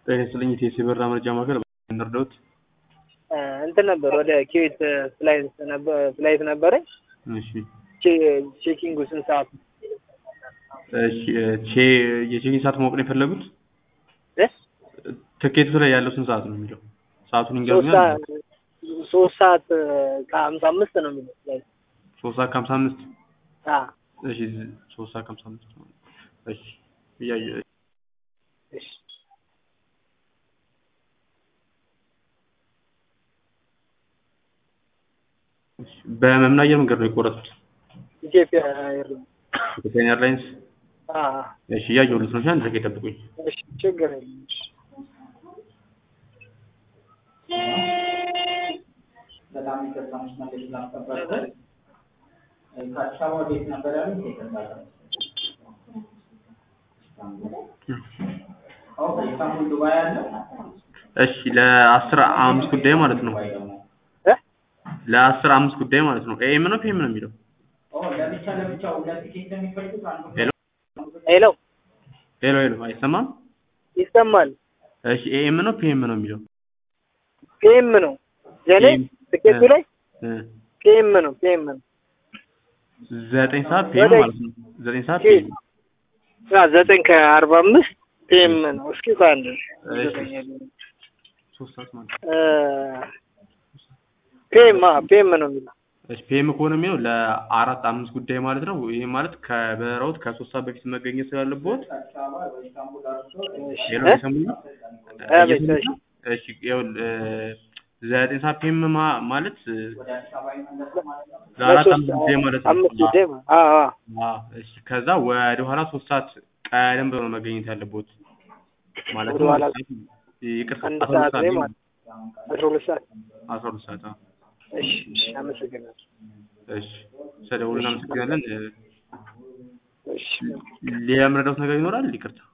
ጤና ይስጥልኝ የቴሲ በራ መረጃ ማዕከል እንርዳዎት? እንትን ነበር ወደ ኪዌት ፍላይት ነበር ፍላይት ነበረኝ። እሺ ቼ- ቼኪንጉ ስንት ሰዓት ነው? እሺ ቼ የቼኪን ሰዓት ማወቅ ነው የፈለጉት? እ? ትኬቱ ላይ ያለው ስንት ሰዓት ነው የሚለው? ሰዓቱን ሶስት ይንገሩኛል። ሰዓት ሶስት ሰዓት ከሀምሳ አምስት ነው የሚለው ፍላይት። ሶስት ሰዓት ከሀምሳ አምስት አ እሺ ሶስት ሰዓት ከሀምሳ አምስት እሺ እያየ እሺ እሺ በምን አየር መንገድ ነው የቆረጡት? ኢትዮጵያ ኤርላይንስ። ኢትዮጵያን ኤርላይንስ። አ እሺ እያየሁልዎት ነው። እሺ አንድ ደቂቃ ይጠብቁኝ። እሺ ችግር የለም። እሺ በጣም ይቅርታ መስመር ስላስጠበቅኩት። ከአዲስ አበባ ወዴት ነበር ያሉት? ይቅርታ ኦኬ፣ ኢስታንቡል ዱባይ አለ እሺ ለአስር አምስት ጉዳይ ማለት ነው። ወይ ደግሞ እ? ለአስር አምስት ጉዳይ ማለት ነው። ኤም ነው ፒኤም ነው የሚለው? ኦ ለብቻ ለብቻ ሁለት ቲኬት ነው የሚፈልጉት አንዱ ሄሎ ሄሎ ሄሎ ሄሎ አይሰማም? ይሰማል? እሺ ኤም ነው ፒኤም ነው የሚለው? ፒኤም ነው የኔ ፒኤም ትኬቱ ላይ እ ፒኤም ነው ፒኤም ነው ዘጠኝ ሰዓት ፒኤም ወደ- ማለት ነው። ዘጠኝ ሰዓት ፒኤም ፒኤም አ ዘጠኝ ከአርባ አምስት ፒኤም ነው። እስኪ ከአንድ እሺ ሶስት ሰዓት ማለት ነው። ፒኤም አ ፒኤም ነው የሚለው እሺ ፒኤም ከሆነ የሚለው ለአራት አምስት ጉዳይ ማለት ነው። ይሄ ማለት ከበረራዎት ከሶስት ሰዓት በፊት መገኘት ስላለብዎት ከአዲስ አበባ ወይ ኢስታንቡል አድርሶ እሺ ሄሎ እ? ይሰሙኝ? አቤት፣ እሺ። እሺ ይኸውልህ ዘጠኝ ሰዓት ፒኤም ማ- ማለት ወደ አዲስ አበባ ይመለሳል ማለት ነው። ለአራት ለሶስት አምስት ጉዳይ ማለት ነው። አምስት ጉዳይ ማለት አ አ አዎ እሺ ከዛ ወደ ኋላ ሶስት ሰዓት ቀደም ብሎ ነው መገኘት ያለብዎት ማለት ወደ ኋላ ይቅርታ አንድ አስራ ሁለት ሰዓት ላይ ሰዓት ማለት አስራ ሁለት ሰዓት አስራ ሁለት ሰዓት አዎ እሺ እሺ አመሰግናለሁ እሺ ስለደወሉ እናመሰግናለን እሺ ሌላ የምረዳዎት ነገር ይኖራል ይቅርታ